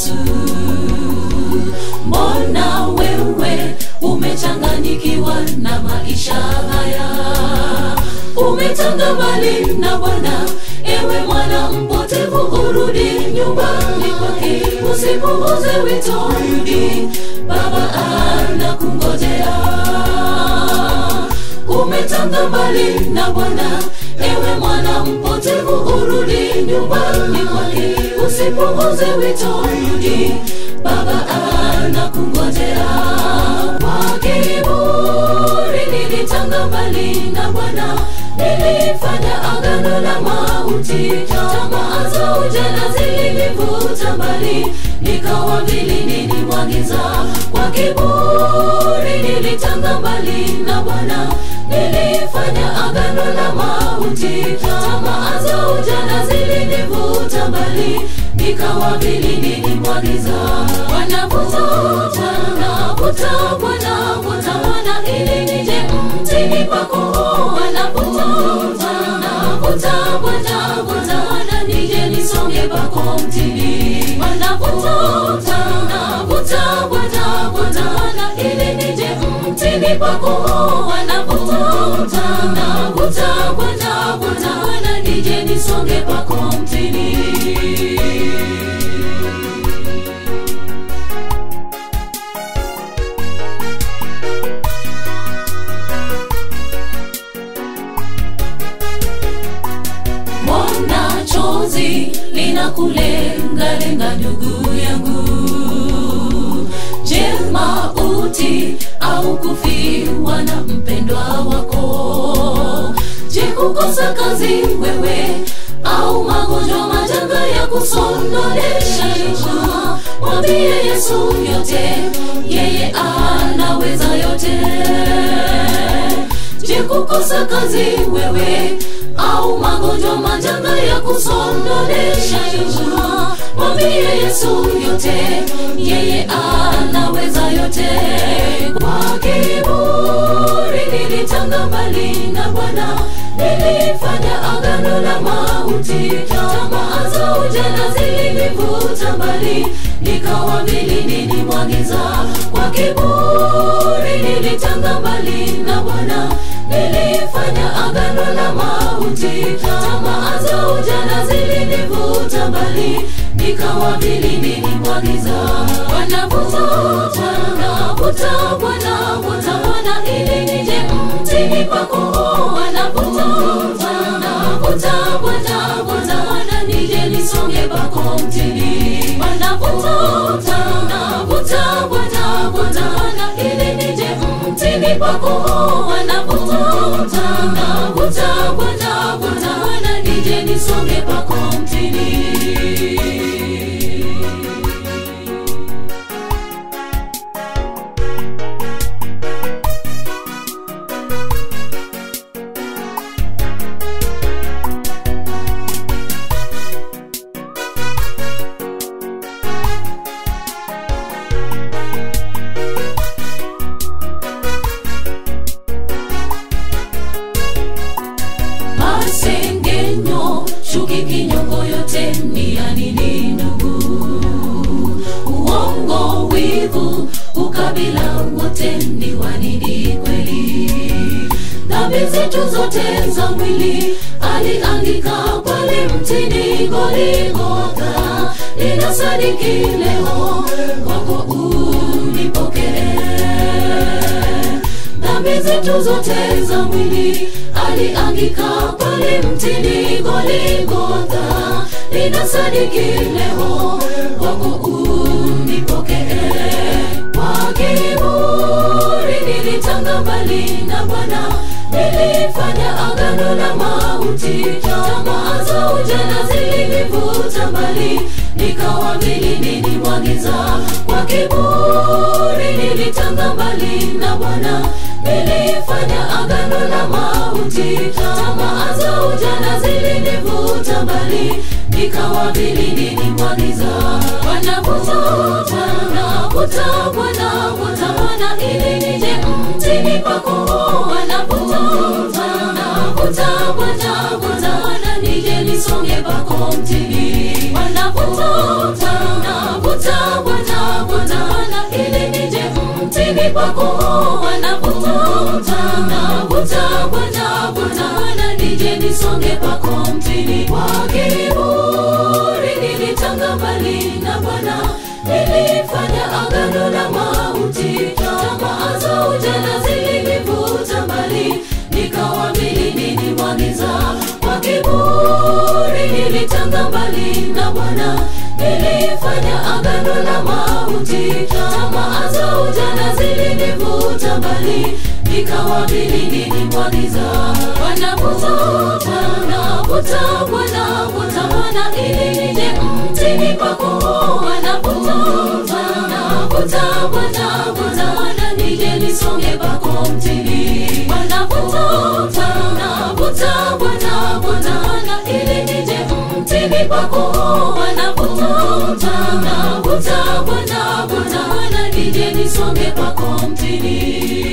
Yesu. Mbona wewe umechanganyikiwa na maisha haya? Umetanga mbali na Bwana, ewe mwana mpotevu, urudi nyumbani kwake, usipuuze wito, rudi, Baba anakungojea. Umetanga mbali na Bwana, ewe mwana mpotevu, urudi nyumbani kwake, usipuuze wito, rudi, Baba anakungojea. Kwa kiburi nilitanga mbali na Bwana, nilifanya agano la mauti, tamaa za ujana zilinivuta mbali, nikawa vili nilimwagiza. Kwa kiburi nilitanga mbali na Bwana, nilifanya agano la mauti, tamaa za ujana zilinivuta mbali, nikawa vili nilimwagiza. Wanavuta wanavuta wanavuta wana ili nije mtini pako wanavuta wanavuta wanavuta wana nije nisonge pako mtini wanavuta wanavuta wanavuta wana ili nije mtini pako wanavuta wanavuta wanavuta wana nije nisonge pako mtini Mbona chozi linakulengalenga ndugu yangu? Je, mauti au kufiwa na mpendwa wako? Je, kukosa kazi wewe au magonjwa majanga ya kusondonesha nyuma? Mwambie Yesu yote, yeye anaweza yote. Je, kukosa kazi wewe au magonjwa majanga ya kusondonesha nyuma? Mwambie Yesu yote, yeye anaweza yote. Kwa kiburi nilitanga mbali na Bwana, nilifanya agano la mauti, tamaa za ujana zilinivuta mbali, nikawa vili nilimwagiza. Kwa kiburi nilitanga mbali na Bwana, nilifanya agano la mauti, tamaa za ujana zilinivuta mbali, nikawa vili nilimwagiza. Wanavuta wanavuta wanavuta wana ili nije mtini pako, wanavuta wanavuta wanavuta wana nije nisonge pako mtini, wanavuta wanavuta wanavuta wana ili nije mtini pako, wanavuta wanavuta wanavuta wana nije nisonge pako mtini. masengenyo, chuki, kinyongo, yote ni ya nini ndugu? Uongo, wivu, ukabila, wote ni wa nini kweli? Dhambi zetu zote za mwili aliandika pale mtini Goligotha, ninasadiki leo kwako unipokee dhambi zetu zote za mwili aliangika pale mtini Goligotha, ninasadiki leo kwako unipokee. Kwa kiburi nilitanga mbali na Bwana, nilifanya agano la mauti, tamaa za ujana zilinivuta mbali, nikawa vili nilimwagiza. Kwa kiburi nilitanga mbali na Bwana, nilifanya agano la mauti, tamaa za ujana zilinivuta mbali, nikawa vili nilimwagiza. Wanavuta wanavuta wanavuta wana ili nije mtini pako, wanavuta wanavuta wanavuta wana nije nisonge pako mtini, wanavuta wanavuta mtini pako wanavuta navuta bwana bwana nije nisonge pako mtini kwa kiburi nilitanga mbali na bwana nilifanya agano la mauti tamaa za ujana zilinivuta mbali nikawamini nilimwagiza kwa kiburi nilitanga mbali na bwana nilifanya agano la mauti tamaa za ujana zilinivuta mbali nikawamini nilimwagiza wanavuta wanavuta wanavuta wana ili nije mtini pako wanavuta wanavuta wanavuta wana nije nisonge pako mtini wanavuta wanavuta wanavuta wana ili nije mtini pako wanavuta wanavuta wanavuta wana nije nisonge pako mtini